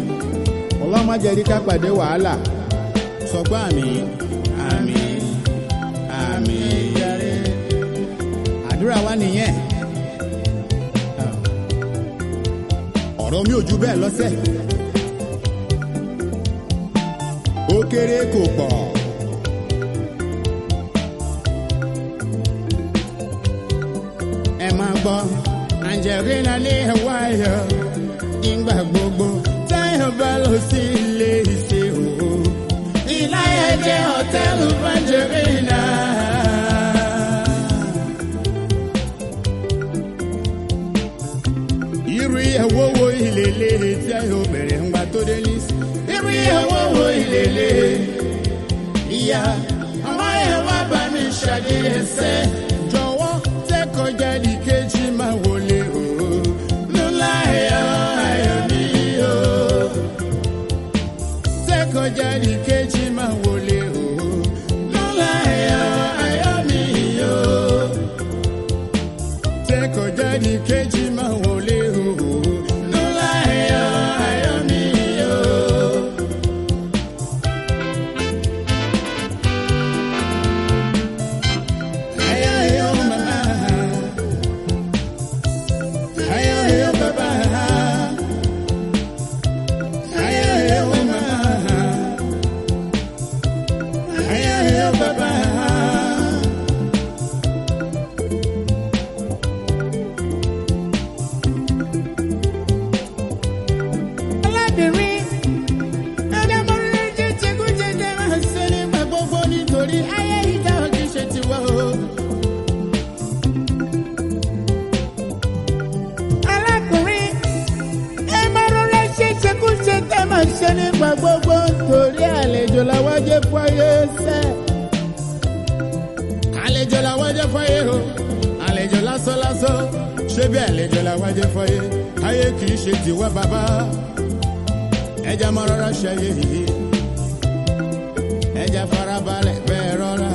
ọlọ́mọ jẹ́rí ká pàdé wàhálà sọ pé àmì àmì àmì yẹrẹ àdúrà wa nìyẹn ọ̀rọ̀ mi ò ju bẹ́ẹ̀ lọ́sẹ̀ ó kéré kò pọ̀. ẹ máa gbọ́ Angelina ní ẹ̀wá ayọ̀ nígbà gbogbo táyọ̀ bá lọ sí ilé ìṣe òwò. ìláyà jẹ́ hòtẹ́ẹ̀lì Angelina. irú ìyàwó wo ìlélẹ̀ táyọ̀ bẹ̀rẹ̀ ńgbà tó dé ní. irú ìyàwó wo ìlélẹ̀ ìyá ọmọ yẹn wá bá mi ṣàdíyẹsẹ́ jọ̀wọ́ tẹ́kọ̀já di kejì máa wọlé o lọ́la ẹ̀yọ́ ayọ̀ mi o tẹ́kọ̀já di kejì máa wọlé o lọ́la ẹ̀yọ́ ayọ̀ mi o tẹ́kọ̀já di kejì máa wọlé o lọ́la ẹ̀yọ́ ayọ̀ mi o. Ayo, ayo, mama. Ayo, ayo, baba. Ayo, ayo, mama. Ayo, ayo, baba. Alábìnrin, ẹ̀dá mọ́rin jẹ́ jẹ́gúnjẹ́gẹ́ máa ń ṣe nígbà gbogbo nítorí ayé ìjà òkè ṣe ti wá o. alákùnrin ẹ máa rọra ṣe ṣekúṣe tẹ máa ṣe nígbà gbogbo torí àlejò làwọn jẹ fọyé sẹ. àlejò làwọn jẹ fọyé o àlejò lásán lásán ṣé bí àlejò làwọn jẹ fọyé ayé kì í ṣe tiwa bàbá ẹja máa rọra ṣe ayé yìí ẹja farabalẹ̀ bẹ́ẹ̀ rọra.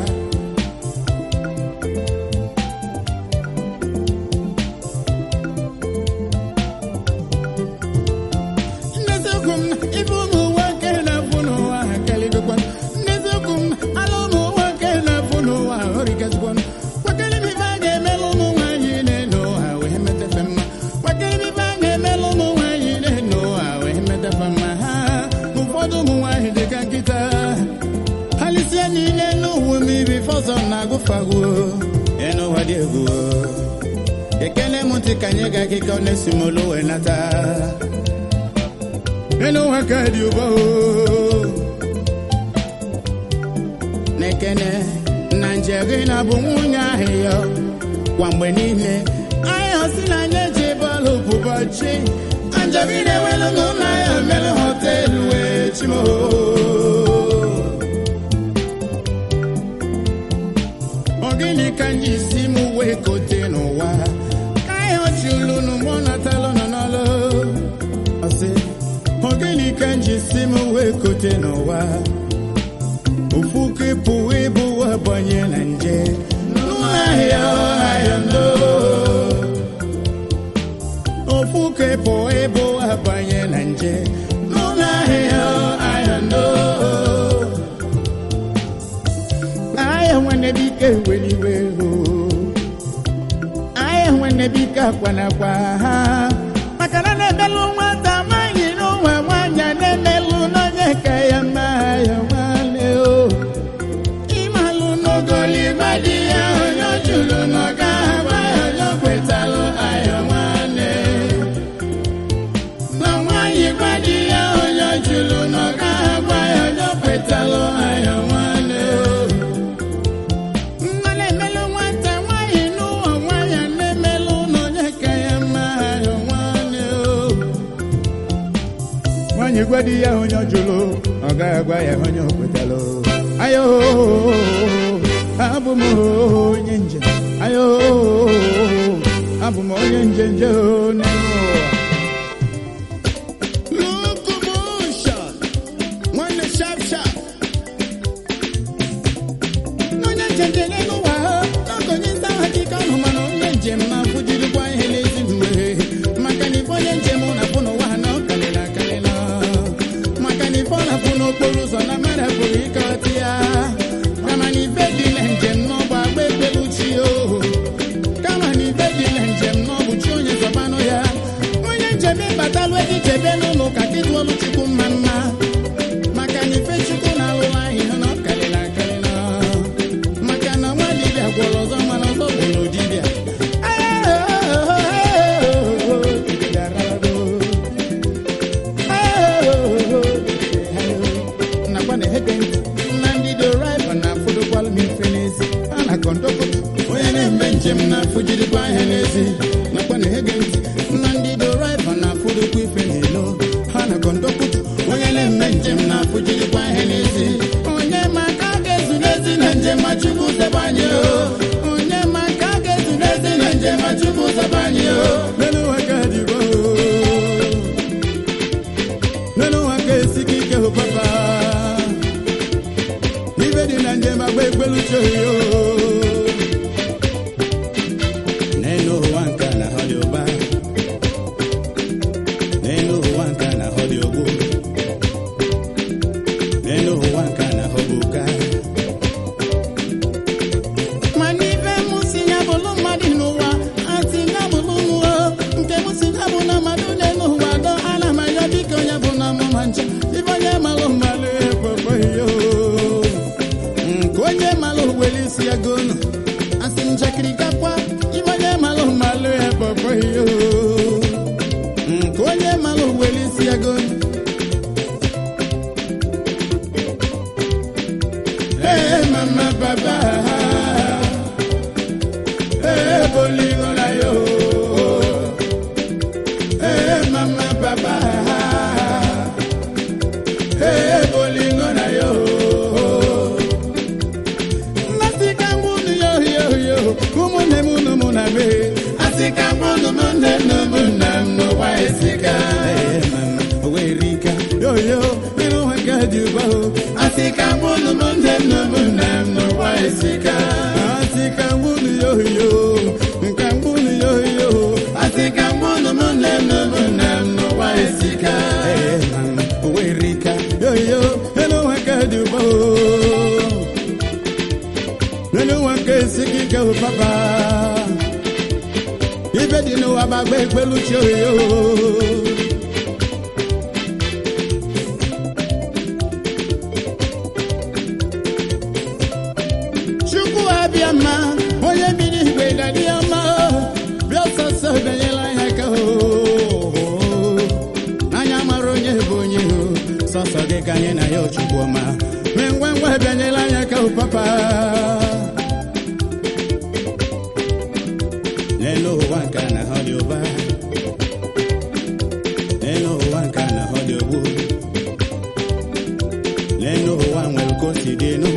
Nezukum ibu mu wake na funu wa kali dukwan. Nezukum alo mu wake na funu wa orikas kwan. Wakali mi bange melu mu wa yine no awe hemete fema. Wakali mi bange melu mu wa yine no awe hemete fema. Ụfọdụ ụmụ nwanyị dị ka nkịta. Halisia niile n'ụwa m ibi fọsọ na-agụfagwo. Enu ụwa dị egwu. Ekele m ntị ka nye gị akịka ọ na-esi m olu wee nata. Enu aka dị ụba o. Nekene na Angelina bụ nwunye ahụ ya kwa mgbe niile. Anyị si na anyị eji bọọlụ ụbọchị. Angelina ewelu n'ụlọ ya mere họteelụ wee chimo. Ọ gịnị ka anyị si m wee kote n'ụwa? Ka anyị ọchị ulu n'ụgbọ natalụ nọ n'ọlụ. Ọ sị, ọ gịnị ka m ji si m wee kote n'ụwa ofu kepụ ịbụ abanye na nje n'ahịa ahịa ndo ofu kepụ ịbụ abanye na nje n'ahịa ahịa ndo ahịa nwanne dike weliwe o ahịa nwanne dike akwanakwa ha maka na na-emelụ nwata amaghị n'ụwa nwanyị a na-emelụ n'onye ka ya mma ya nwanne o ịmalụ n'ogoliba di ya onye jụrụ n'ọga agba ya onye kwetalụ ayọ nwanne na nwanyị gwa di ya onye jụrụ n'ọga agba ya onye kwetalụ ayọ nwanne o Nna na-emelụ nwata nwaanyị n'ụwa nwaanyị a na-emelụ n'onye ka ya mma ayọ nwanne o nwaanyị gwa di ya onye ọ jụrụ ọ gaghị agwa ya onye o kwetalụ ayo abụ m onye njem ayo abụ m onye njem nje n'ime ụwa Locomotion. Nwanne sharp sharp. Onye njem njem n'elu ụwa ha, n'ogonye nsa hakika ọnụ mana onye njem na-afụ jirikwa ihe n'ezi mgbe maka na ife onye njem na-afụ n'ụwa ha na ọ kalịla akalịla n'okporo ụzọ na mmadụ pụrụ ịkọta ya kama na ibe dị na njem n'ọbụ agba ekpelu chi oho kama na ibe dị na njem n'ọbụ chi onye zọbanụ ya onye njem ịbatalụ ego ichebe n'ụlọ ụka gị tụọlụ chukwu mma mma maka na ife chukwu na-alụrụ anyị ha na ọ karịrị akarị maka na nwa dibịa gwọrọ ọzọ mana ọzọ gwọrọ dibịa nakwa na ege ntị na ndị doraiva na-afụdokwalụ m ife n'ezi a na kọndọkụta onye na-eme njem na-afụ jirikwa ahịa n'ezi nakwa na ege ntị na ndị doraiva na-afụdokwa ife n'ilo ha na kọndọkụta onye na-eme njem na-afụ jirikwa ahịa n'ezi onye ma ka a ga-ezu n'ezi na njem ma chukwu zebe anyị o onye ma ka a ga-ezu n'ezi na njem ma chukwu zebe anyị o lelu ụwa ka dịbo lelu ụwa ka esighị ike hụ papa ibe dị na njem agba ekpelu choyo n'elu ụwa nke a na ha dị ụba n'elu ụwa nke a na ha dị ogbu n'elu ụwa nke a na ha bụ ụka mana ibe m si ya bụrụ mmadụ n'ụwa asị ya bụrụ mmụọ nke m si ya bụ na mmadụ n'elu ụwa dọ ana m ayọ dịka onye bụ na mụma nche ibe onye malụ mmalụ ekpekpe yo nke onye malụ were isi ya gonu asị njakịrị gakwa ibe onye malụ mmalụ ekpekpe yo nke onye malụ were isi ya gonu Hey, mama, papa. Hey, bolingo na yo. Hey, mama, papa. Hey, bolingo na yo. Nasika ngunu yo yo yo. Kumune munu muna me. Asika ngunu mune no muna no wa esika. Hey, mama, we rika. Yo yo, iru wakadi ba. Asika ngunu mune no muna no wa esika. Asika ngunu yo yo. Nka ngunu yo yo. Asika ngunu mune no muna no wa esika. Hey, mama, we rika. Yo yo, iru wakadi ba. nínú wọn ké sigi ké o papa ife di nu abagbe pẹ̀lú tí o yó. chukwu abịama onye biri igwe dadi ọma bịa ọsọsọ benyela ya ka o anya mara onye bụ onye o sọsọ gị ka anyị na ya ochukwu ọma mee ngwa ngwa bịanyela anya ka o papa n'elu ụwa nke a na ha dị ụba n'elu ụwa nke a na ha dị ogbu n'elu ụwa nwere ka o si dị enu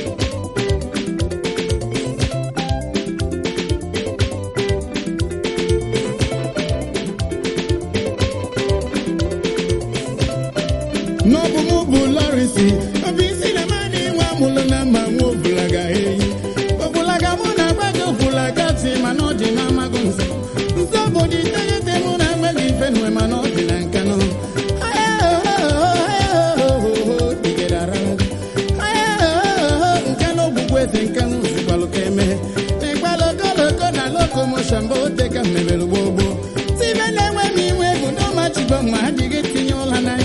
n'ọbụ mụ bụ lọrịsị obi isi na mmadụ inwe amụlụ na mma nwa obulaga eyi obulaga mụ na agwa gị obulaga ti mana ọ dị na amaghị nze nze bụ dị iteghete mụ na agbaghị ife nwe mana ọ dị na nkanụ nke na ogbugbu eze nke m zikwalụ ka eme n'ịgbalụ ogologo na lokomoshọn bụ ote ka mmebere gbogbo tibe na-enwe m iwe bụ n'ọmachibo ma adịghị tinye ụla na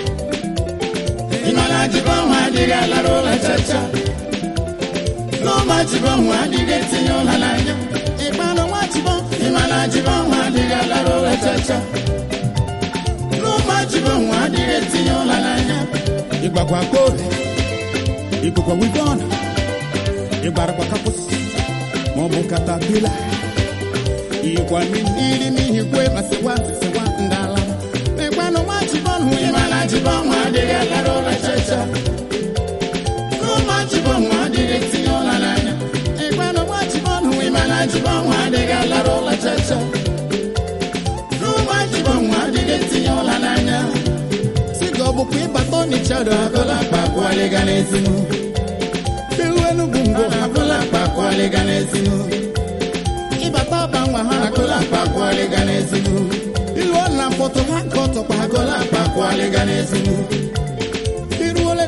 ịmana jibo nwa adịghị alara ụla chacha n'ụma jibo nwa adịghị etinye ụla n'anya ịkpanụ nwa jibo ịmana jibo nwa adịghị alara ụla chacha n'ụma jibo nwa adịghị etinye ụla n'anya ịgbakwa kpori ịgbakwa wivon ịgbarakwa kapụs maọbụ katapila ikwa mmiri n'ihi kwe ma sịkwa sịkwa ndala n'ịkpanụ nwa jibo nwa ịmana jibo nwa adịghị alara ụla chacha n'ụma jibo nwa adịghị etinye ụla n'anya ịkpanụ nwa jibo nwa ịmana jibo nwa adịghị alara ụla chacha n'ụma jibo nwa adịghị etinye ụla n'anya si ka ọ bụkwa ịbata ọnịcha do agụla akpa kwụọlịga n'ezinu iru enugwu ngwo agụla akpa kwụọlịga n'ezinu ịbata ọba nwa ha agụla akpa kwụọlịga n'ezinu iru ọla mkpọtụ ha nke ọtọkwa agụla akpa kwụọlịga n'ezinu iruole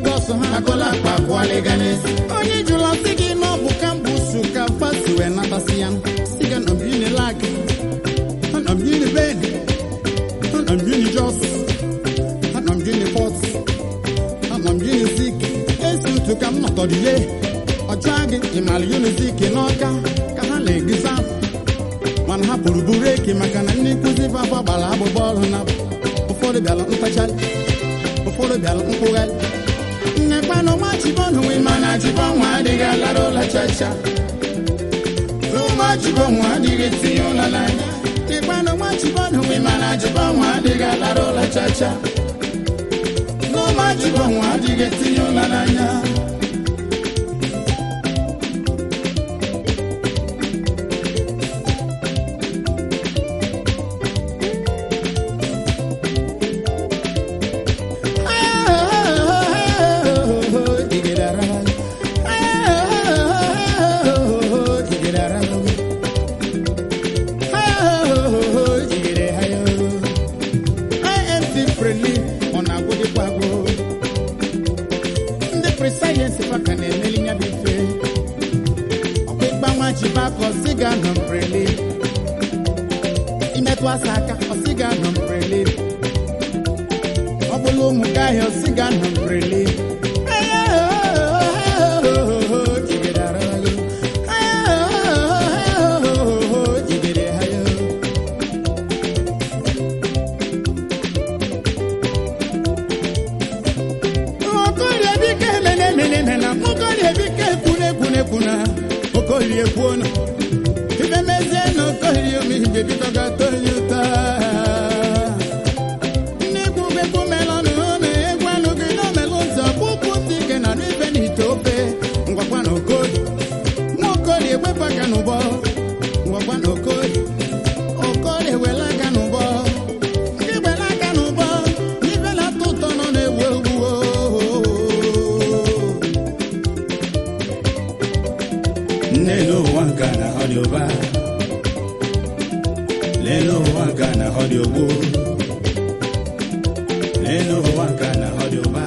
onye jụrụ sị gị na ọ bụ kambusu ka fasi wee natasị ya sị gị nọ bini lak nọ bini ben nọ bini jos nọ bini pọt nọ bini zik esi ntu ka m nọtọdile ọjụọ gị ịmara unizik n'ọka ka ha na-egisa mana ha pụrụ buru eke maka na ndị nkụzi fafa gbara agbụgbọ ọrụ na ụfọdụ bịara mkpachara ụfọdụ bịara mkpụgharị nnekwana ọma chibọnụ nwe mana chibọnwụ adịghị alara ụla chacha ụma chibọnwụ adịghị etinye ụla n'anya nnekwana ọma chibọnụ nwe mana chibọnwụ adịghị alara ụla chacha ụma chibọnwụ adịghị etinye ụla n'anya imetụ asa aka ọsịga nọ mbrele ọ bụla ụmụ gị ahịa ọsịga nọ mbrele okorie kwuona ibe mezie na okorie m ihe bikọga toye taa ndị egwu egwu melọnụ na egwu anụghị na omelụ nsọ kpụkpụ ndị ike na ibe n'ite ofe ngwakwa na okorie nwa okorie wepụ aka n'ụbọ ngwakwa na okorie okorie wela aka n'ụbọ ndị wela aka n'ụbọ ibe na-atọ ụtọ nọ na-ewu ewu Lelo wanka na audio ba. Lelo wanka na audio bo. Lelo wanka na audio ba.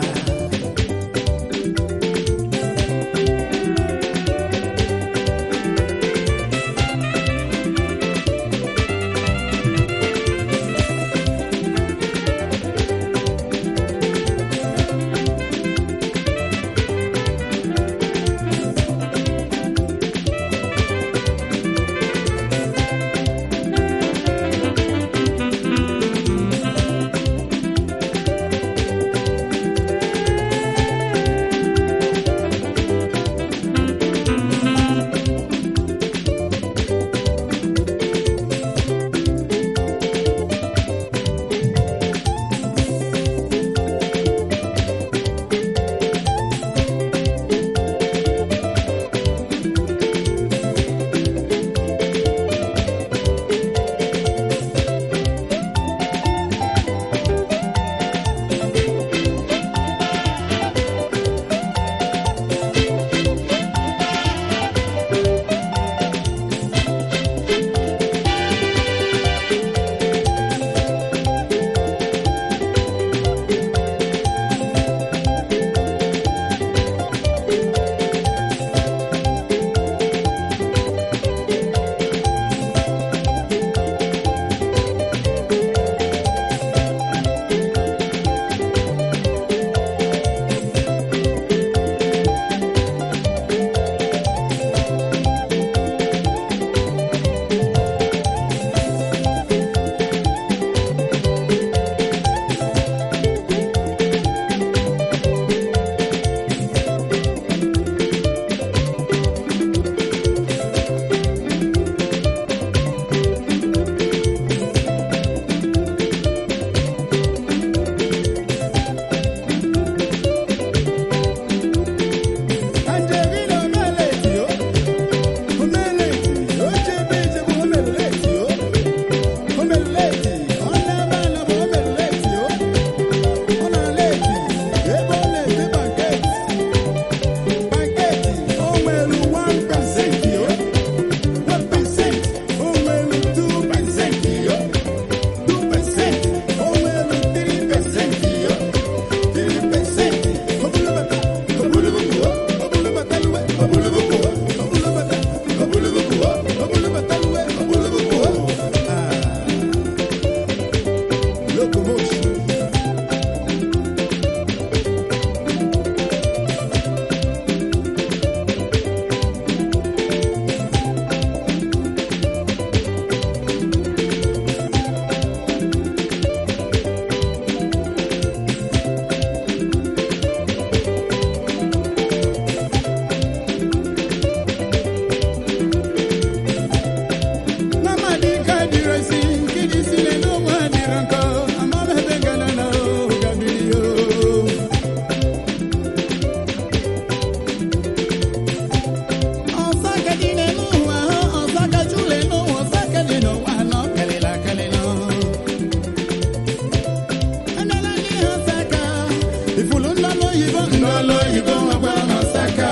ifulu ndị ọlụ oyibo ndị ọlụ oyibo nwekwara n'ọsaka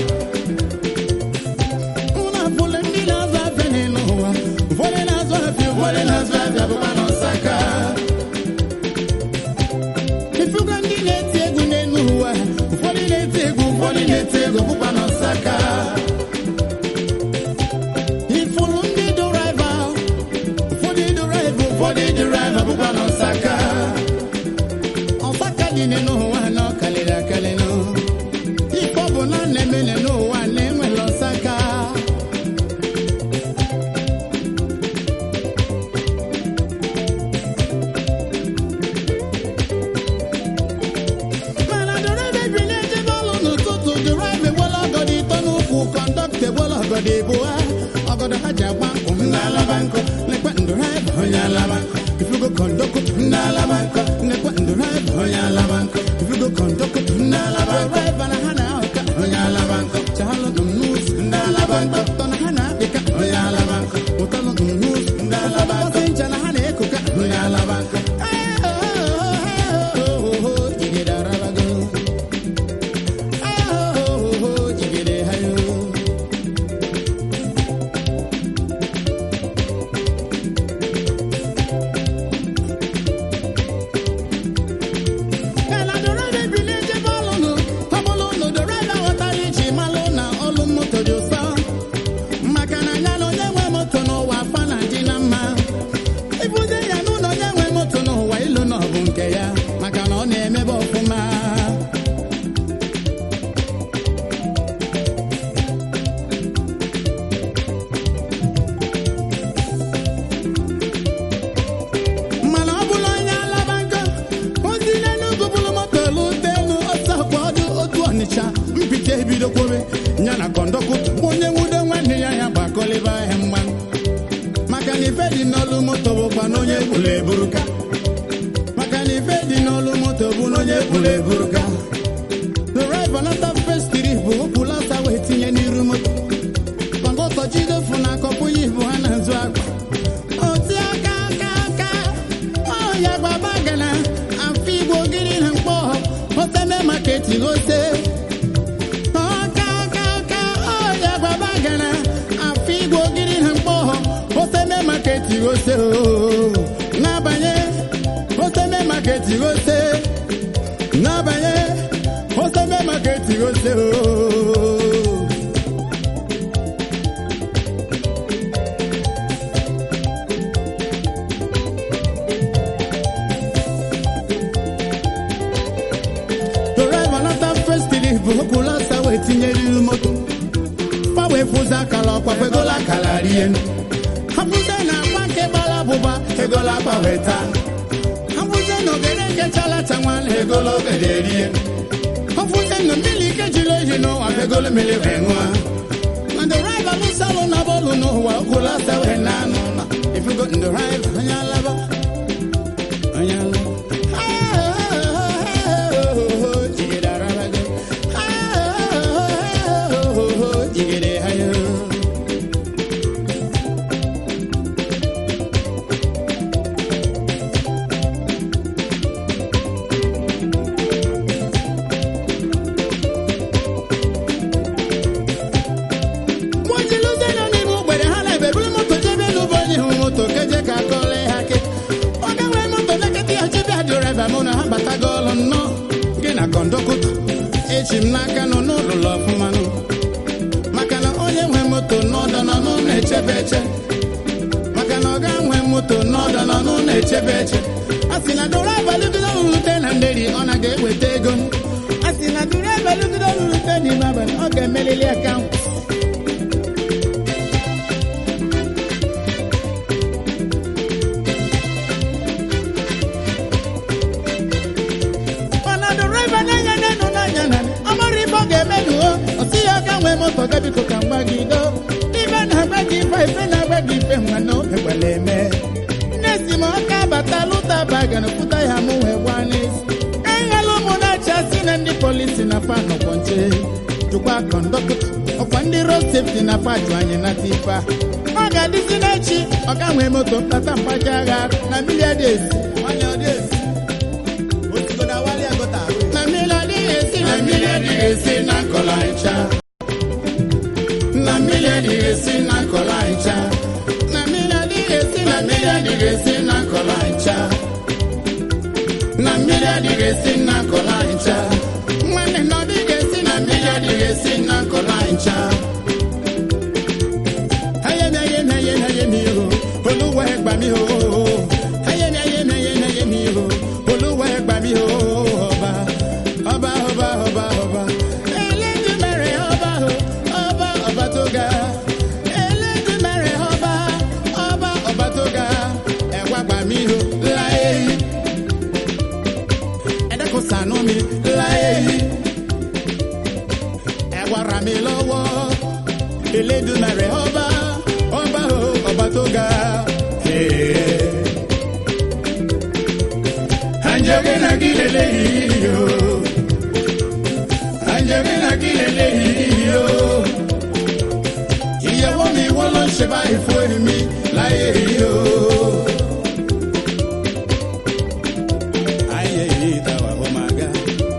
ụlọ afụlụ ndị na-azụ afịa n'elu ụwa ụfọdụ na-azụ afịa ụfọdụ na-azụ afịa bụkwa n'ọsaka ifugo ndị na-eti egwu n'elu ụwa ụfọdụ na-eti egwu ụfọdụ na-eti egwu bụkwa n'ọsaka ifulu ndị dụraiva ụfọdụ dụraiva ụfọdụ dụraiva bụkwa n'ọsaka ọsaka dị n'ụwa na ọ kalịrị akalị nụ ife ọ bụ na na-eme n'ụwa na-enwere ọsaka mana dụraiva ebili ejebe ọlụ n'ụtụtụ dụraiva egbela ọgọdọ ịtọ n'ụkwụ kọndọkta egbela ọgọdọ ịbụa ọgọdọ ha ji agba nkwụ ndị alaba nkụ lekwa ndụraiva onye alaba nkụ ifugo kọndọkụtụ ndị alaba nkụ lekwa ndụraiva onye alaba nkụ ifugo kọndọkụtụ ndị alaba nkụ dụraiva na ha na-ahụka onye alaba nkụ chalụ nnụzụ ndị alaba nkụ tọ na ha na-akpịka onye alaba nkụ ụtalụ nnụzụ ndị alaba nkụ ncha na ha na-ekoka onye alaba nkụ jigide arabago jigide hayo Kala dọrọda ebili ejebe ọlụnụ ọbụlụ ụnụ dọrọda ghọtara iji malụ na ọlụ moto dị ụsọ maka na ya na onye nwe moto n'ụwa afa na dị na mma ibuze ya n'ụlọ onye nwe moto n'ụwa ilu na ọbụ nke ya maka na ọ na-emebe ọfụma mana ọ bụrụ onye alaba nkọ ozi n'enugwu bụrụ moto lute elu ọsọ kwa ọdụ otu ọnịcha mpite ebido kwobe ya na kọndọkụta onye nwudo nwanne ya ya gbakọlịba ahịa mgba maka na ife dị n'olu moto bụkwa na onye bụrụ eburuka maka na ife dị n'olu moto bụ na onye bụrụ eburuka dụraiva nata festiri bụ okpulasa wee tinye n'iru moto kọndọktọ jidefu na akọpụ ya ibu ha na-azụ akpa oti aka aka aka ọya gbaba gana afọ igbo gịrị na mkpọ hoteme maketi gote ọka aka aka ọya gbaba gana afọ igbo gịrị na mkpọ hoteme maketi gote n'abanye hoteme maketi gote n'abanye hoteme maketi gote dọraiva nata festiri bụ okpulasa wee tinye n'iru moto gbanwee fụzi akara ọkwa kwegola akara rie hapụzie na akwa nke gbara abụba egola akwa wee taa hapụzie na ogede nke chalata nwanne egola ogede rie hapụzie na mmiri ike jiri oyi n'ụwa egolo mmiri wee ṅụa na dọraiva lụsalụ na bọọlụ n'ụwa okpulasa wee na anụ ụlọ ifugo ndọraiva onye alaba onye alaba jigide arabago jigide hayo mojiluze nọ n'ime ogbere ha na-ebe buru moto jebe n'ụbọ onye hụ moto keje ka kọle ha ke ọ ga-enwe moto nekịta ya chebe adịreva mụ na ha batago ọlụ nnọọ gị na kọndọkụta echi m n'aka nọ n'ụlụlọ ọfụma nụ maka na onye nwe moto n'ọdọ nọ n'ụlọ echebe eche maka na ọ ga-enwe moto n'ọdọ nọ n'ụlọ echebe eche a sị na dụraiva lụgide rute na nderi ọ na ga-eweta ego a sị na dụraiva lụgide rute n'ime abalị ọ ga-emelili akaụntụ mana dụraiva na-anya n'enu n'anya na ọ mara ife ọ ga-emenụ o ọ sị ya ga nwee moto ga biko ka mgba gị do ife na-agba gị ife ife na-agba gị ife nwa na ekwela eme nne si m ọka bata lụta bagan pụta ya mụ wee gwa n'ezi ka ịghala ụmụ na-achị asị na ndị polisi na fa nọkwọ nche jụkwa kọndọktọ ọkwa ndị road safety na fa jụ anyị nata ife a ọ ga-adịzi n'echi ọ ga nwee moto mkpata mkpaja agha na mmiri adịezi nwanyị ọ dị ezi na mmiri ìfún èmi láyé yìí o. ayé yìí ta wà ó máa ga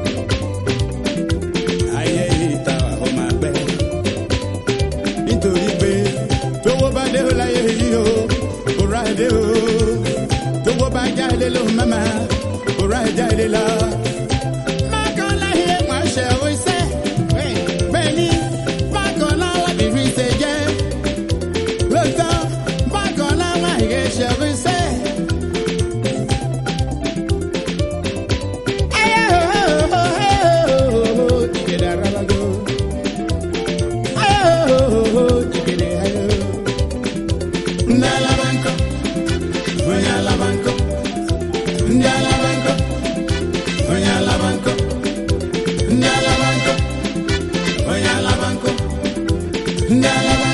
ayé yìí ta wà ó máa gbẹ nítorí pé tówó bá dé o láyé yìí o kò rà dé o tówó bá jáde ló mama kò rà jáde lọ. mákàn láyé wọn ṣe oṣẹ́ bẹ́ẹ̀ ni mákàn láwọn bìbí ṣe jẹ́ lóòótọ́ mákàn láwọn àyè ṣe oṣẹ́. ayé o o ìgbéra rárá lọ. Ndalabanco, Onyalabanco, Ndalabanco, Onyalabanco, Ndalabanco, Onyalabanco, Ndalabanco.